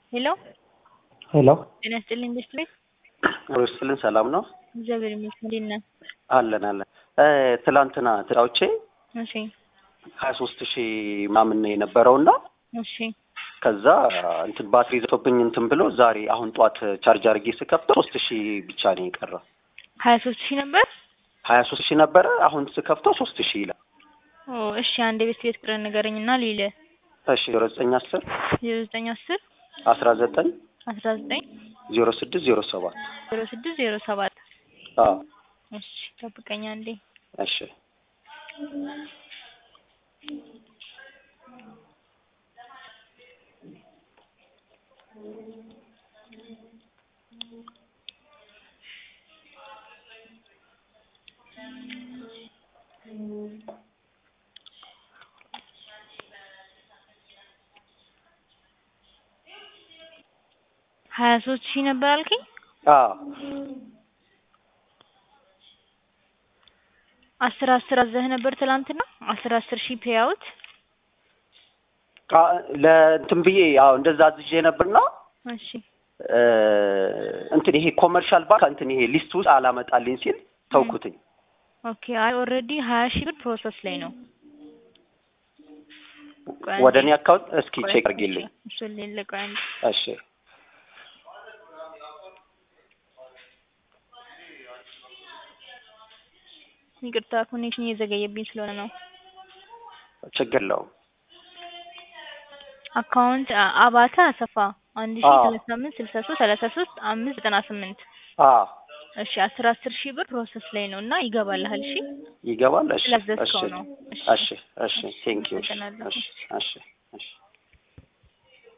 ሄሎ ሄሎ ጤና ይስጥልኝ ቤት ቤት ርስልን ሰላም ነው እግዚአብሔር ይመስገን እንዴት ነህ? አለን አለን ትላንትና ትዳዎቼ እሺ ሀያ ሶስት ሺህ ምናምን ነው የነበረውና እሺ ከዛ እንትን ባትሪ ዘቶብኝ እንትን ብሎ ዛሬ አሁን ጠዋት ቻርጅ አድርጌ ስከፍተው ሶስት ሺህ ብቻ ነው የቀረው። ሀያ ሶስት ሺህ ነበር። ሀያ ሶስት ሺህ ነበረ አሁን ስከፍተው ሶስት ሺህ ይላል። ኦ እሺ አንድ ቤት ቤት ቁጥር ንገረኝና ልይለ እሺ ዜሮ ዘጠኝ አስር ዜሮ ዘጠኝ አስር አስራ ዘጠኝ አስራ ዘጠኝ ዜሮ ስድስት ዜሮ ሰባት ዜሮ ስድስት ዜሮ ሰባት አዎ እሺ ጠብቀኛ እንዴ እሺ ሀያ ሶስት ሺህ ነበር አልከኝ። አዎ አስር አስር አዘህ ነበር ትላንትና አስር አስር ሺህ ፔያውት አ- ለእንትን ብዬ አዎ እንደዛ አዝዤ ነበርና እሺ እ እንትን ይሄ ኮመርሻል ባንክ እንትን ይሄ ሊስት ውስጥ አላመጣልኝ ሲል ተውኩትኝ። ኦኬ አይ ኦልሬዲ ሀያ ሺህ ብር ፕሮሰስ ላይ ነው። ቆይ ወደ አንዴ። እኔ አካውንት እስኪ ቆይ ቼክ አድርጊልኝ። እሱን ሌለ ቆይ አንዴ። እሺ ይቅርታ ኮኔክሽን እየዘገየብኝ ስለሆነ ነው። ችግር የለውም። አካውንት አ- አባተ አሰፋ አንድ ሺ አዎ። ሰላሳ አምስት ስልሳ ሶስት ሰላሳ ሶስት አምስት ዘጠና ስምንት አዎ እሺ አስር አስር ሺህ ብር ፕሮሰስ ላይ ነው እና ይገባልሃል። እሺ ይገባል። እሺ ስላዘዝከው እሺ ነው። እሺ እሺ ቴንክ ዩ። አመሰግናለሁ። እሺ እሺ እሺ